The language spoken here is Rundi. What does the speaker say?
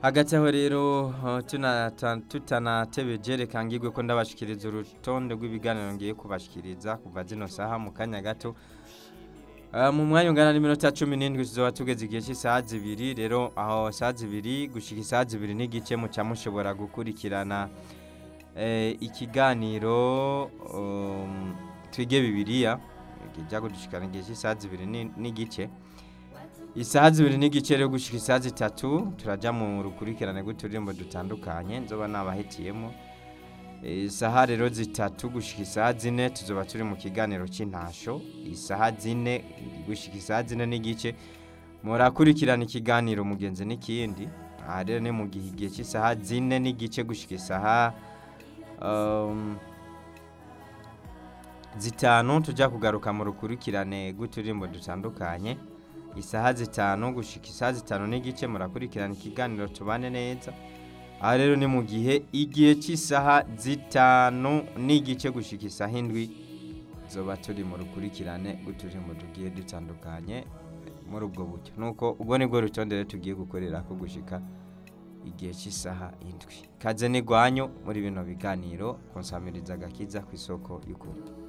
hagati aho rero uh, tunata- tutanatebeje reka ngirwe ko ndabashikiriza urutonde rw'ibiganiro ngiye kubashikiriza kuva zino saha mu kanya gato Uh, mu mwanya ungana n'iminota cumi n'indwi tuzoba tugeze igihe cy'isaha zibiri rero aho saha zibiri gushika isaha zibiri n'igice muca mushobora gukurikirana eh, ikiganiro um, twige bibiliya kijya gushikana igihe cy'isaha zibiri ni- n'igice isaha zibiri n'igice rero gushika isaha zitatu turaja mu rukurikirane rw'uturirimbo dutandukanye nzoba nabahitiyemo isaha rero zitatu gushika isaha zine tuzoba turi mu kiganiro cy'intasho isaha zine gushika isaha zine n'igice murakurikirana ikiganiro mugenzi n'ikindi aha rero ni mu gihe igihe cy'isaha zine n'igice gushika isaha um, zitanu tujya kugaruka mu rukurikirane rw'uturirimbo dutandukanye isaha zitanu gushika isaha zitanu n'igice murakurikirana ikiganiro tubane neza aha rero ni mu gihe igihe cy'isaha zitanu n'igice gushika isaha indwi zoba turi mu rukurikirane rw'uturirimbo tugiye dutandukanye muri ubwo buryo nuko ubwo nibwo rutonde rero tugiye gukorera ko gushika igihe cy'isaha indwi kaze n'igwanyu muri bino biganiro konsamiriza agakiza ku isoko y'ukuri